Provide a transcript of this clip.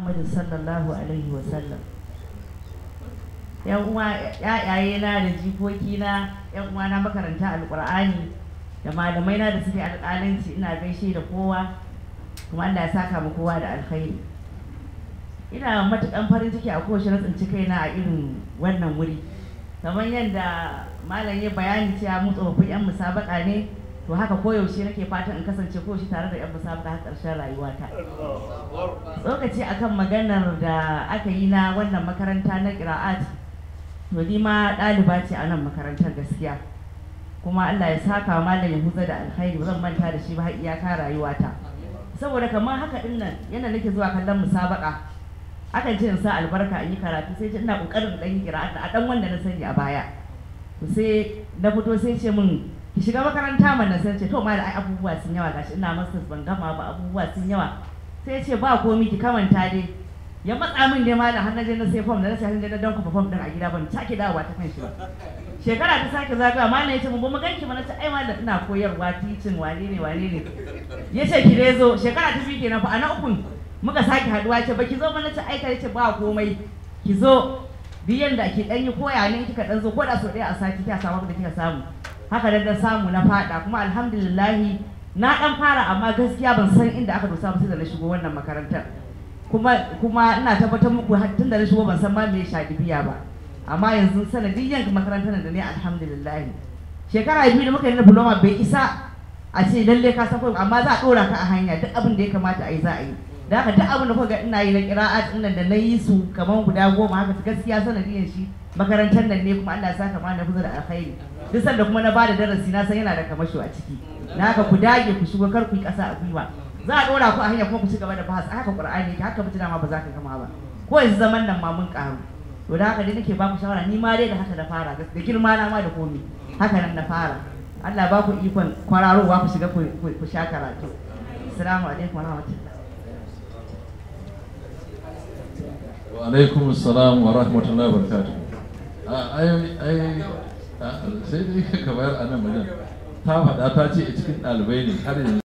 Muhammad sallallahu alaihi wa sallam yan uwa yayaye na da jikoki na yan uwa na makaranta alqur'ani da malamai na da suke alƙalanci ina gaishe da kowa kuma Allah ya saka mu kowa da alkhairi ina matukan farin ciki a kowace na tsinci kaina a irin wannan wuri kamar yadda malam ya bayani cewa mu tsofaffin yan musabaka ne to haka koyaushe nake fatan in kasance koyaushe tare da yan musabaka har ƙarshen rayuwata tsokaci akan maganar da aka yi na wannan makaranta na ƙira'at to ni ma ɗaliba ce a nan makarantar gaskiya kuma Allah ya saka wa malam Yahuza da alkhairi ba zan manta da shi ba har iyaka rayuwata saboda kamar haka din nan yana nake zuwa kallon musabaka akan ce in sa albarka in yi karatu sai ce ina kokarin dan yi kira a dan wanda na sani a baya to sai na fito sai ce min ki shiga makaranta mana sai ce to ma da ai abubuwa sun yawa gashi ina masters ban gama ba abubuwa sun yawa sai ce ba komi ki kamanta dai ya matsa min dai malam har na je na sai form da na sai je na danka form din a gida ban sake dawowa ta kan shi ba shekara ta sake zagaya malam ya ce mun ba mu ganki ba na ce ai malam ina koyarwa teaching wane ne wane ne ya ce ki dai zo shekara ta biyu kenan fa a na ukun muka sake haduwa ce baki zo mana ce aika ce ba komai ki zo duk yanda ki dan yi koya ne kika dan zo ko da so ɗaya a sati kika samu da kika samu haka dan dan samu na fada kuma alhamdulillah na dan fara amma gaskiya ban san inda aka dosa ba sai da na shigo wannan makarantar kuma kuma ina tabbatar muku tun da na shigo ban san ma me shadibiya ba amma yanzu sanadiyan makarantar da ne alhamdulillah shekara biyu da muka yi na diploma bai isa a ce lalle ka san amma za a dora ka a hanya duk abin da ya kamata a yi za a yi da haka duk abin da kuka ga ina yi na qira'at din nan da na yi su kaman guda goma haka gaskiya sanadiyan shi makarantar nan ne kuma Allah ya saka mana fuza da alkhairi duk sanda kuma na bada darasi na san yana da kamasho a ciki na haka ku dage ku shigo kar ku yi kasa a gwiwa za a dora ku a hanya kuma ku ci gaba da bahas haka qur'ani yake haka mutuna ma ba za ka gama ba ko yanzu zaman nan ma mun karu to da haka dai nake ba ku shawara ni ma dai da haka na fara da girma na ma da komai haka nan na fara Allah ba ku ikon kwararowa ku shiga ku sha karatu assalamu alaikum warahmatullahi wa alaikum assalam wa rahmatullahi wa barakatuh ai ai sai dai ka bayar a nan wajen ta faɗa ta ce cikin ɗalibai ne har yanzu